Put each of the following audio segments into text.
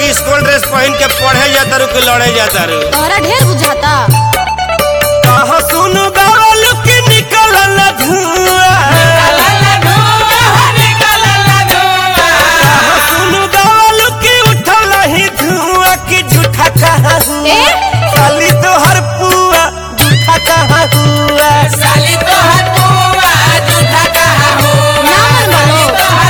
कि school dress पहन के पढ़े जाता रू कि लड़े जाता रू तोहरा ढेर बुझाता कहा सुन गावल कि निकल न धुआं कहा सुन गावल कि उठल ही धुआं कि झूठा कहा हुआ ए? साली तोहर पुआ झूठा कहा हुआ ना मन मानो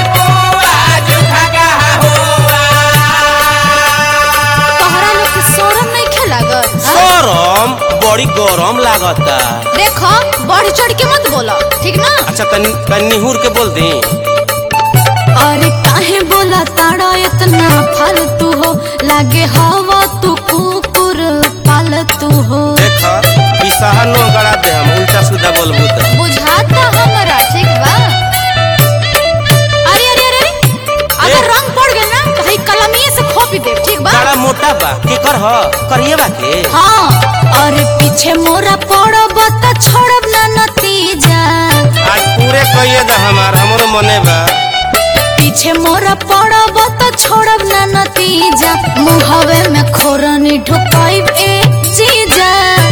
तोहरा लोग के शोरम नहीं खे लागल हाँ? गरम बड़ी गरम लागता देखो बढ़ चढ़ के मत बोलो ठीक ना अच्छा तनी तनी निहुर के बोल दी अरे काहे बोला ताड़ा इतना फालतू हो लागे हवा तू कुकुर पालतू हो देखा ई सहनो गड़ा दे हम उल्टा सीधा बोलबू त बुझाता हमरा ठीक बा अरे अरे अरे अगर रंग पड़ गया ना तो हई कलमिए से खोपी दे ठीक बा बड़ा मोटा बा के कर ह करिए बा के हाँ अरे पीछे मोरा पड़ब त छोड़ब ना नतीजा आज पूरे कहिए दा हमार हमरो मने बा पीछे मोरा पड़ब त छोड़ब ना नतीजा मुहवे में खोरनी ढुकाइब ए जीजा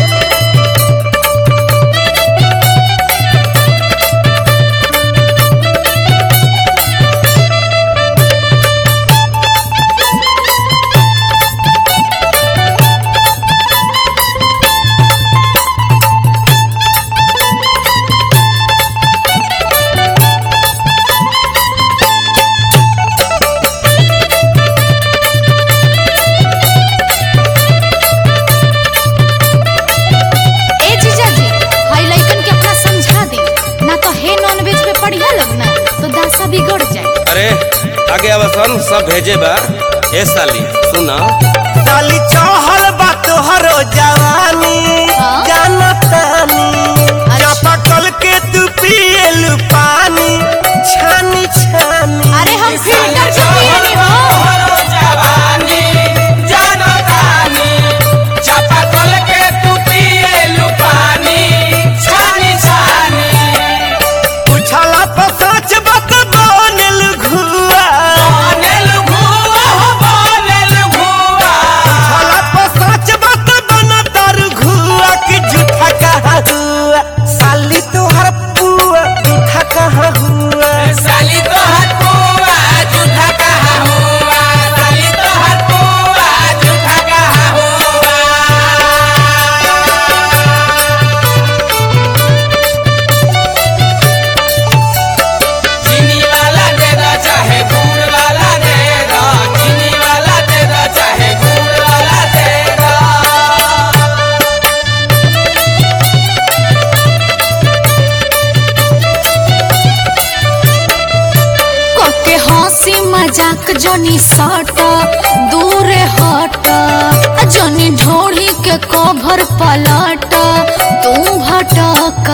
ए जीजा जी हई लइकन के अपना समझा दी ना तो हे नॉनवेज पे पढ़िया लगना तो दासा बिगड़ जाए अरे आगे अवसन सब भेजे बा ए साली सुना साली चहल बा तोहरो जवानी हाँ? जानतानी अच्छा। चापाकल के तू पिएलु पानी छानी छानी अरे हम फिल्टर के पियनी हो पूछला पर सच बात बनल घुआ पूछला पर सच बात बनतर घुआ कि झूठा कहा हुआ साली तोहर पुआ झूठा कहा हुआ साली तो हर पुआ झूठा कहा हुआ साली तो हर पुआ झूठा कहा हुआ चीनी वाला दे दो चाहे गुड़ वाला दे दो चीनी वाला दे दो चाहे गुड़ वाला दे दो कोके हंसी मजाक जोनी सट दूर हट जोनी ढोढ़ी के कभर पलट तू भटक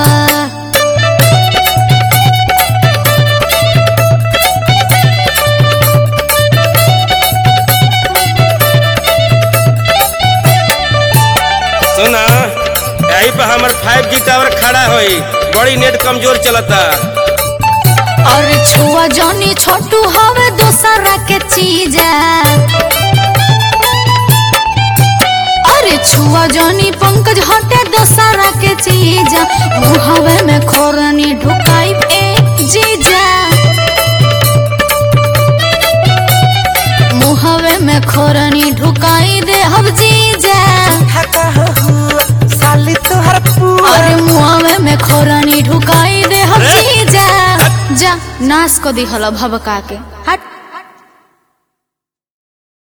सुना यही पर हमर 5G टावर खड़ा होई बड़ी नेट कमजोर चलता और छुआ जोनी छोटू हवे दूसरा के चीजा अरे छुआ जोनी पंकज हटे दूसरा के चीजा मुहवे में खोरनी ढुकाई ए जीजा मुहवे में खोरनी ढुकाई दे हम जीजा साली तोहर पुआ अरे मुहवे में खोरनी ढुकाई दे हम अरे! जीजा जा नाश को दिहल भबका के हट